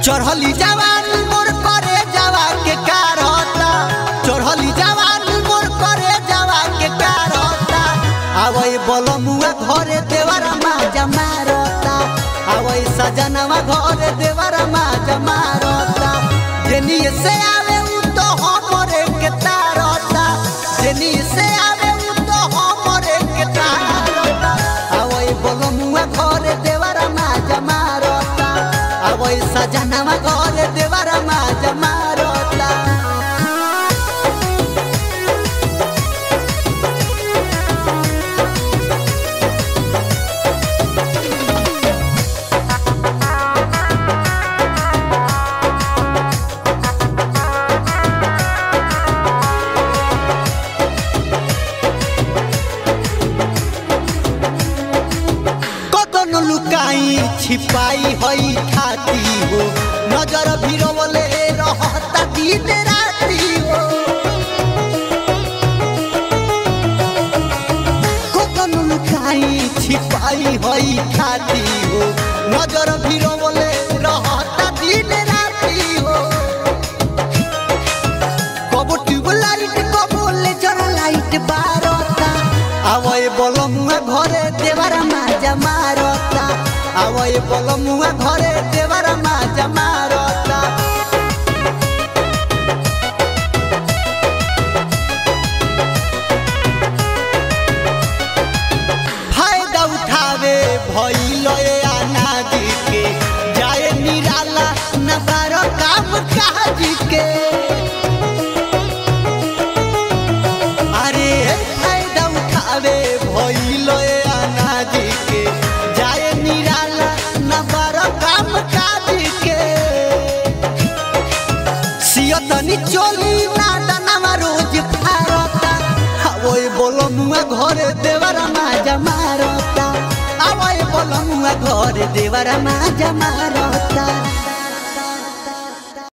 चढ़ली जवान मोर करे जावा के कारता चढ़ली जवान मोर करे जावा के कारता आवई बलमुआ घरे देवरा माजा मारता आवई सजनवा घरे देवरा माजा मारता जेनी से आवे उ तो हमरे के तारता जेनी से आवे उ तो हमरे के तारता आवई बलमुआ घरे देवरा माजा मारता आवई सजनवा घरे देवरा माजा मारता कतन लुकाई छिपाई हई खाती हो नजर भिरवले रहता दिन राती हो कतन लुकाई छिपाई हई खाती हो नजर भिरवले रहता दिन राती हो कबो ट्यूबलाइट कबो लेजर लाइट बारता आवय बलमुआ घरे देवरा माजा मारता आवय बलमुआ घरे देवरा माजा मारता फायदा उठावे भइल ए अनाज के जाए निराला न बारो काम काज के अरे फायदा उठावे भइल ए अनाज के जाए निराला न बारो काम काज के सियतनी चोली ना दनामा रोज फारता आवय बोलमुआ घरे देवरा माजा मारता आवय बोलमुआ घरे देवरा माजा मारता